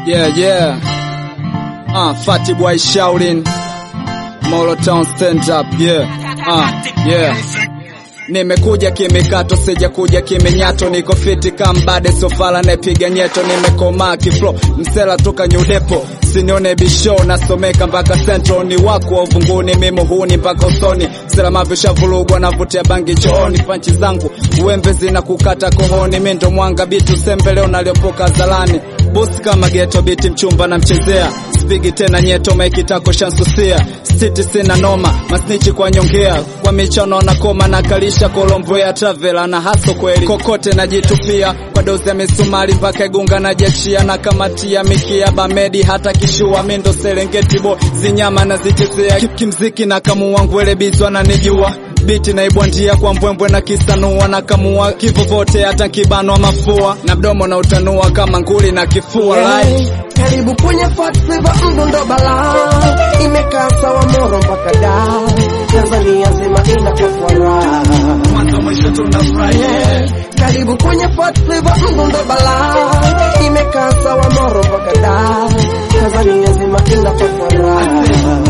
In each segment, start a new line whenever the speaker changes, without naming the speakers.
Yeah, yeah. Uh, Fatty Boy Shaolin. Molo Town stand up, yeah. Uh, yeah. Nimekuja kimikato, sija kuja kiminyato, niko fiti kambade, sofala nepiga nyeto, nimekomaa kiflo, msela toka nyudepo, sinione bisho, nasomeka mpaka central, ni wako wa uvunguni, mimi huni mpaka usoni, msela mavisha vulugwa, navutia bangi chooni, panchi zangu uembe zina kukata kohoni, mi ndo mwanga bitu sembe leo naliopoka zalani, bosi kama geto, biti mchumba na mchezea spigi tena nyeto maikitako shansusia stiti sina noma masnichi kwa nyongea kwa michano na koma na kalisha kolombo ya travela na haso kweli kokote najitupia kwa dozi ya misumari mpaka igunga na jachia na kamatia mikia bamedi hata kishua mindo serengeti bo zinyama na zichezea Ki- kimziki na kamu wangu elebizwa na nijua biti naibwandia kwa mbwembwe na kisanua na kamua kivovote hata kibanwa mafua na mdomo na utanua kama nguli na kifua like.
Karibu kwenye Fat Flavor mdundo bala imekaa sawa moro mpaka da Tanzania nzima inakuwa raha
mwanzo mwisho tunafurahia
Karibu kwenye Fat Flavor mdundo bala imekaa sawa moro mpaka da Tanzania nzima inakuwa raha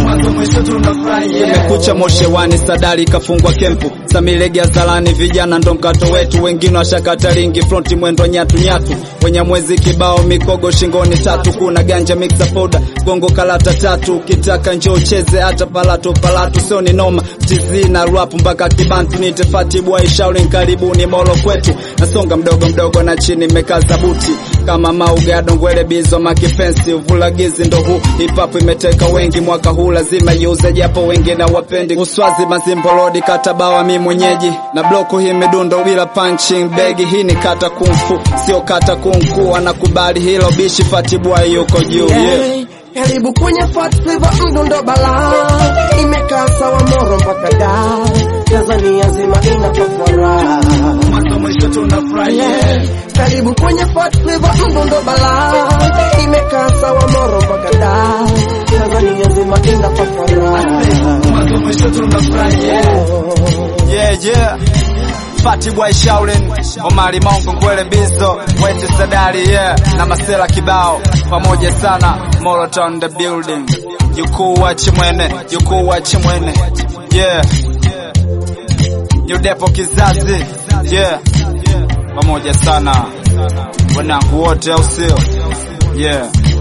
Imekucha moshewani, sadari kafungwa kempu, samilegea zalani, vijana ndo mkato wetu, wengine washakata ringi, fronti mwendo nyatu nyatu, wenye mwezi kibao, mikogo shingoni tatu, kuna ganja mixa powder, gongo kalata tatu, ukitaka njoo cheze hata palato palato, sio ni noma, tizi na rap mpaka kibantu, nite Fati Boy Shaolin, karibuni molo kwetu, nasonga mdogo mdogo na chini mekaza buti kama maugado ngwele bizo makifensi uvulagizi ndo huu hip hop imeteka wengi mwaka huu lazima iuze japo wengine wapendi uswazi mazimbolodi katabawa mi mwenyeji na bloku hii midundo bila punching begi hii ni kata kumfu sio kata kunku anakubali hilo bishi fatibwa yuko juu yeah.
Karibu kwenye Fat Flavor mdundo bala imekaa sawa moro mpaka da Tanzania nzima inakuwa raha
mwanzo mwisho tunafurahia
Karibu kwenye Fat Flavor mdundo bala imekaa sawa moro mpaka da Tanzania nzima inakuwa raha
mwanzo mwisho tunafurahia yeah yeah Fati Boy Shaolin, Omari Mongo, Ngwele Bizo, Wete Sadari, yeah, na Masela kibao pamoja sana, Moloton the building, jukuu wa Chimwene, jukuu wa Chimwene, yeah, Yudepo kizazi, yeah, pamoja sana, wanangu wote au sio? Yeah.